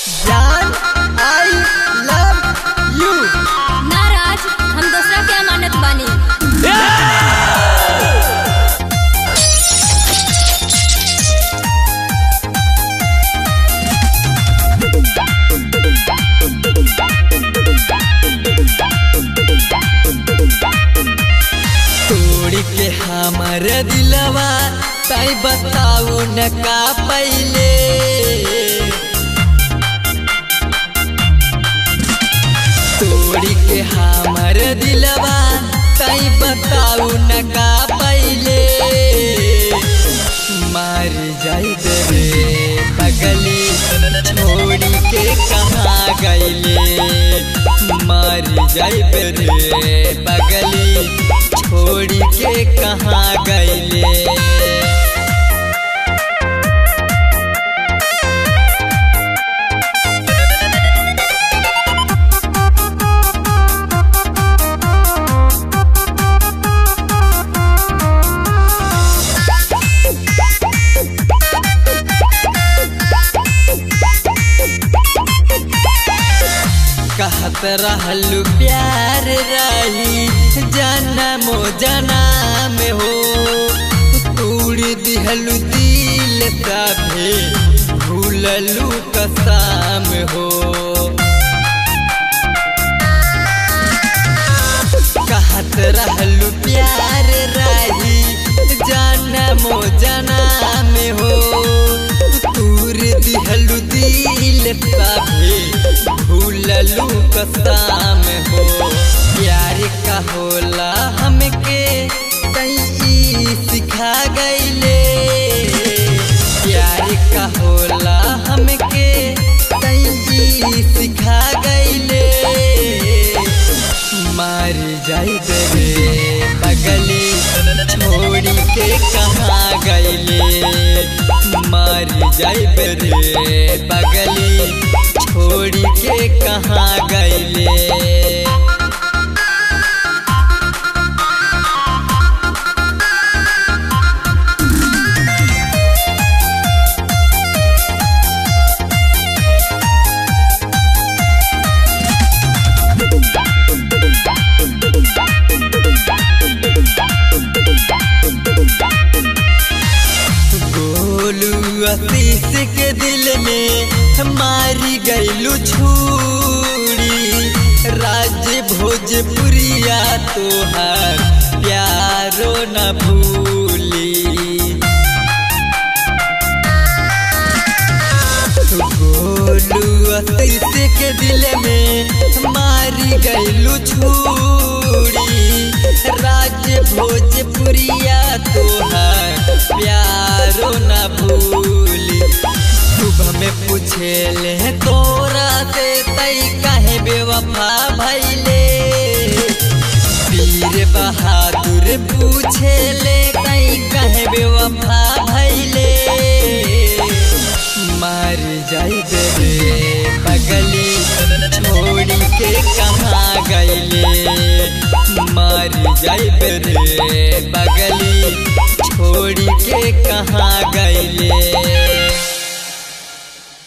जान I love you नाराज हम दूसरा के अमानत बानी तोड़ के हमर दिलवा तई बताऊ न का पहले तोड़ के हमर दिलवा तई बताऊ न का पहले मार जाई रे पगली छोड़ी के कहाँ गईले मार जाई रे पगली छोड़ी के कहाँ गईले कहत रहलू प्यार रही जनमो जनम हो तूड़ दिहलू दिल तभे भूललू कसम हो कहत रहलू प्यार रही जनमो जनम हो तूर दिहलू दिल तभे भूललू कसम हो प्यार का होला हमके कई सिखा गईले प्यार का होला हमके कई सिखा गईले मार जाई रे पगली छोड़ी के कहाँ गईले मार जाई रे पगली छोड़ी के कहाँ गईले गोलू आशीष के दिल में मारी गईलू छूरी राज भोजपुरिया तोहार प्यारो न भूली गोलू आशीष के दिल में मारी गईलू छूरी राज भोजपुरिया तोहार प्यारो न भूली सुबह में पूछे ले तोरा से तई काहे बेवफा भैले वीर बहादुर पूछे ले तई काहे बेवफा भैले मार जाई रे पगली छोड़ी के कहाँ गईले मार जाई रे पगली छोड़ी के कहाँ गईले